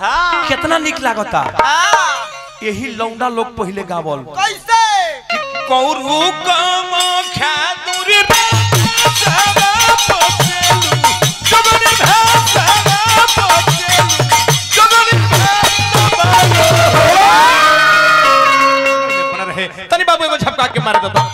हाँ कितना निक लागता हाँ यही लौंडा लोग पहले गावल कैसे कौरू कामाख्या दूरी रे सारा पोसेलू जगनी भाषा पोसेलू जगनी भाषा बना रहे तनी बाबू एगो झपका के मार दो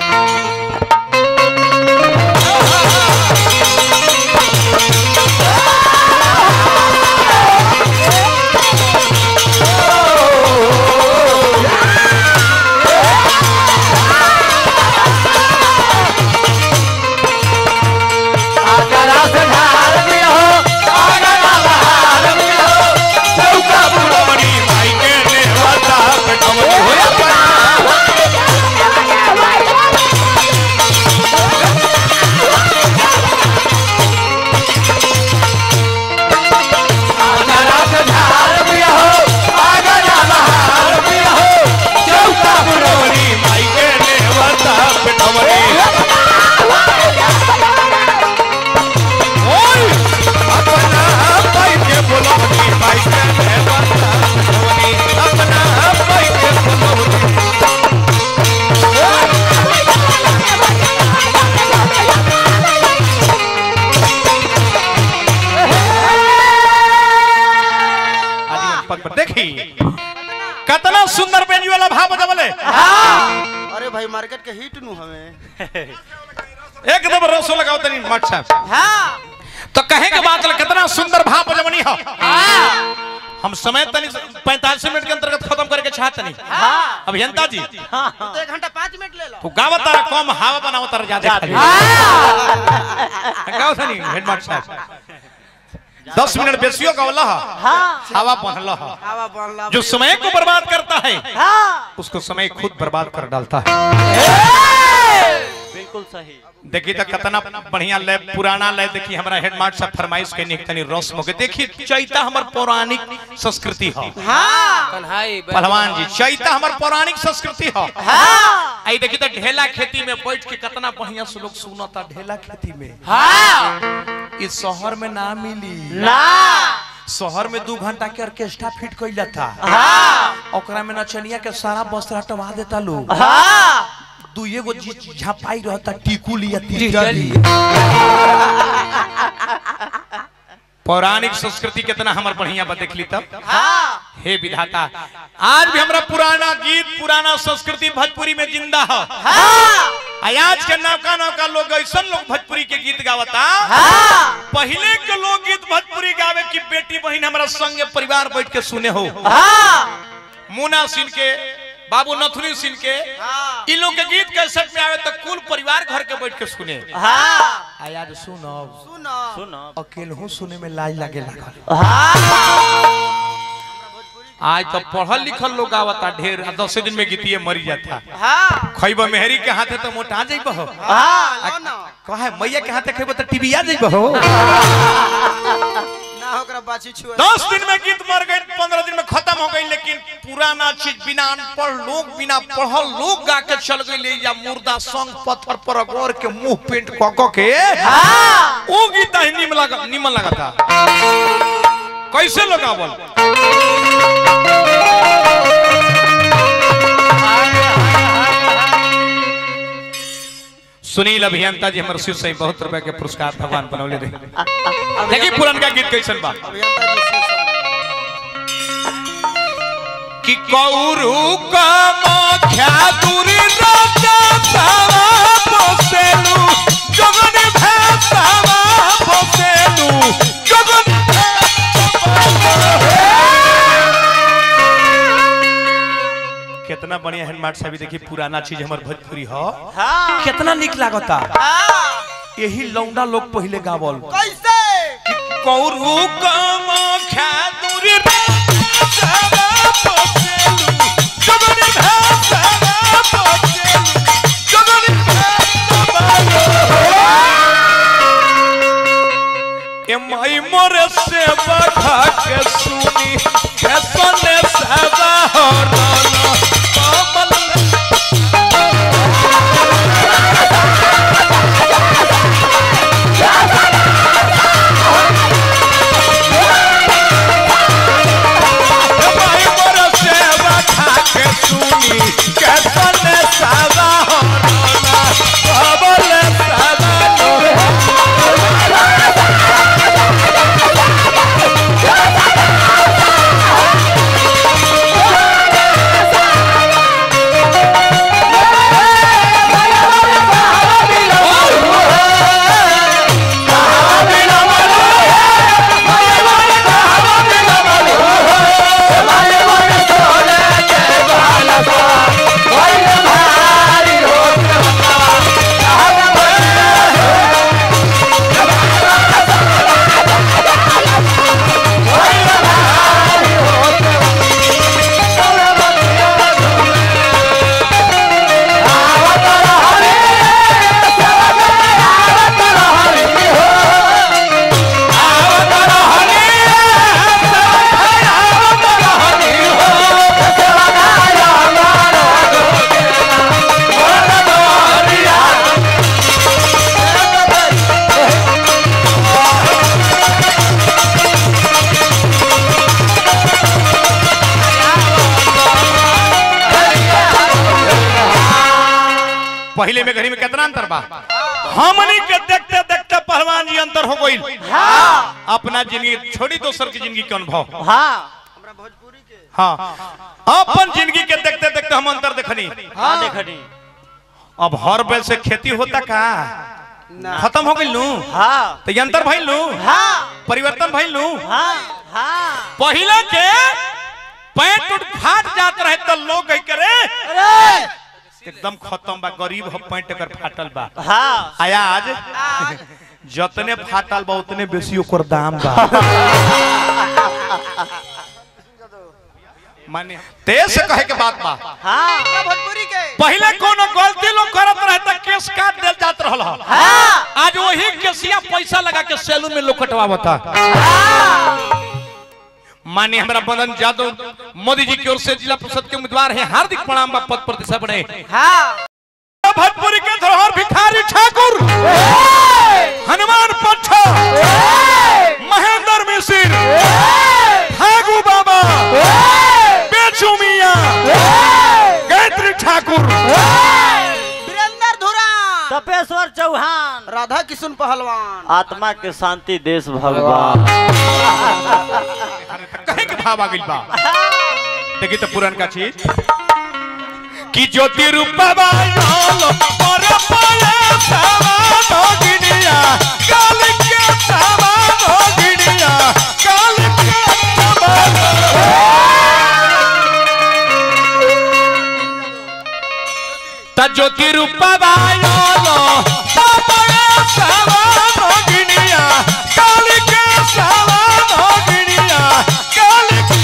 देखी कितना सुंदर बेंजी वाला भाव बजावले अरे भाई मार्केट के हिट नु हमें एकदम रसो लगाओ तनी मट साहब हाँ तो कहे के बात है, कितना सुंदर भाव बजवनी हो हम समय तनी पैंतालीस मिनट के अंतर्गत खत्म करके चाहते नहीं हाँ अभियंता जी तो एक घंटा पाँच मिनट ले लो तू गावत तारा कम हवा बनावत तारा ज्यादा खाली गाओ तनी हेडमास्टर साहब दस मिनट बेसियो गावला हो हाँ हवा बनला हो हवा बनला जो समय को बर्बाद करता है हाँ उसको समय खुद बर्बाद कर डालता है बिल्कुल सही देखी तो कितना बढ़िया लय पुराना लय देखी हमारा हेडमास्टर साहब फरमाइश के निक तनी रस्म के देखी चैता हमर पौराणिक संस्कृति हो हाँ कन्हाई पहलवान जी चैता हमर पौराणिक संस्कृति हो हाँ आई देखी तो ढेला खेती में बैठ के कितना बढ़िया से लोग सुनता ढेला खेती में हाँ इस शहर में ना मिली ना शहर में दू घंटा के ऑर्केस्ट्रा फिट कैल था हाँ ओकरा में नचनिया के सारा वस्त्र हटवा देता लोग हाँ दू एगो जी- झापाई रहता टिकुल या तिरजली। तिरजली पौराणिक संस्कृति कितना हमार बढ़िया बा देख ली तब हाँ हे विधाता आज भी हमरा पुराना गीत पुराना संस्कृति भोजपुरी में जिंदा है हाँ आज के नौका नौका लोग ऐसा लोग भोजपुरी के गीत गावता हाँ पहले के लोग गीत भोजपुरी गावे की बेटी बहन हमारा संग परिवार बैठ के सुने हो हाँ मुना सिंह के बाबू नथुनी सिंह के हाँ इन लोग के गीत कैसेट में आवे तो कुल परिवार घर के बैठ के सुने हाँ आ याद सुनो सुनो सुनो अकेले हूँ सुने में लाज लगे लागल हाँ आज तो पढ़ल लिखल लोग आवता ढेर आ दस दिन में गीतिए मरी जाता हाँ खैब मेहरी के हाथे तो मोटा जाइब हो हाँ लो ना कहे मैया के हाथे खैब तो टीवी आ जाइब हो ना होकरा बाछी छुआ दस दिन में गीत मर गई पंद्रह दिन में खत्म हो गई लेकिन पुराना चीज बिना अनपढ़ लोग बिना पढ़ल लोग गा के चल गई या मुर्दा संग पत्थर पर अगोर के मुंह पेंट क क के हाँ वो गीत ही निमन लगा निमन लगा था कैसे लोग आवल सुनील अभियंता जी हमारे शिव से बहुत रुपए के पुरस्कार भगवान बनौले रहे देखिए पुरनका गीत कैसन बा अभियंता जी से सुनो। कि कौरू कामाख्या दूरी राजा सावा बसेलू जगन भासावा बसेलू जगन कितना बढ़िया हेडमार्ट साहब देखिए पुराना चीज हमार भोजपुरी हो हाँ कितना निक लागता हाँ यही लौंडा लोग पहले गावल कैसे कौरू कामाख्या दूरी भाषावा बसेलू जगन भाषावा बसेलू जगन भाषावा ए माई मोरे से बखा के सुनी कैसने सदा हो राना कमल पहले में घड़ी में कितना अंतर बा हमनी के देखते देखते पहलवान जी अंतर हो गई हाँ अपना जिंदगी छोड़ी दोसर की जिंदगी के अनुभव हाँ हाँ अपन जिंदगी के देखते देखते हम अंतर देखनी हाँ देखनी अब हर बैल से खेती होता का ना खत्म हो गई लू हाँ तो ये अंतर भइल लू हाँ परिवर्तन भइल लू हाँ हाँ पहले के पैंट उठ फाट जात रहे तो लोग कह करे अरे एकदम खत्म बा गरीब हो पैंट कर फाटल बा हाँ आया आज जतने फाटल बा उतने बेसी ओकर दाम बा माने तेज से कहे के बात बा हाँ भोजपुरी के पहले कोनो गलती लोग करत रहे त केस काट देल जात रहल ह। हाँ आज वही केसिया पैसा लगा के सैलून में लोग कटवावता माननीय हमारा बंदन यादव मोदी जी की ओर से जिला परिषद के उम्मीदवार हैं हार्दिक प्रणाम बा पद प्रतिष्ठा बने हाँ भोजपुरी के धरोहर भिखारी ठाकुर हनुमान पट्ट महेंद्र मिश्र ठाकू बाबा बेचू मिया गायत्री ठाकुर वीरेंद्र धुरा तपेश्वर चौहान राधा किशुन पहलवान आत्मा के शांति देश भगवान कहे के भाव आ गइल बा देखी तो पुरान का चीज कि ज्योति रूपा बालो पर पाया सावा गिनिया काल के सावा गिनिया काल के त ज्योति रूपा बालो पर सावा गिनिया काल के सावा गिनिया काल के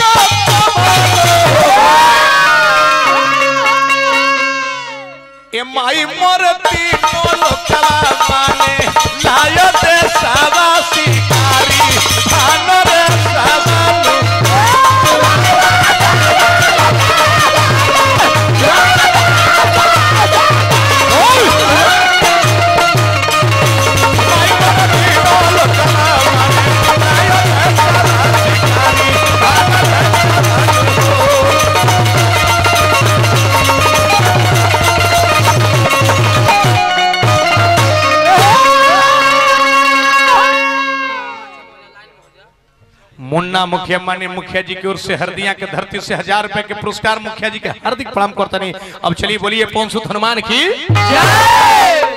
ए माई मरती लोकला माने लाय दे सावा शिकारी खान रे सावालू मुन्ना मुखिया माने मुखिया जी की ओर से हरदिया के धरती से हजार रुपए के पुरस्कार मुखिया जी के हार्दिक प्रणाम करते नहीं अब चलिए बोलिए पौन सुत हनुमान की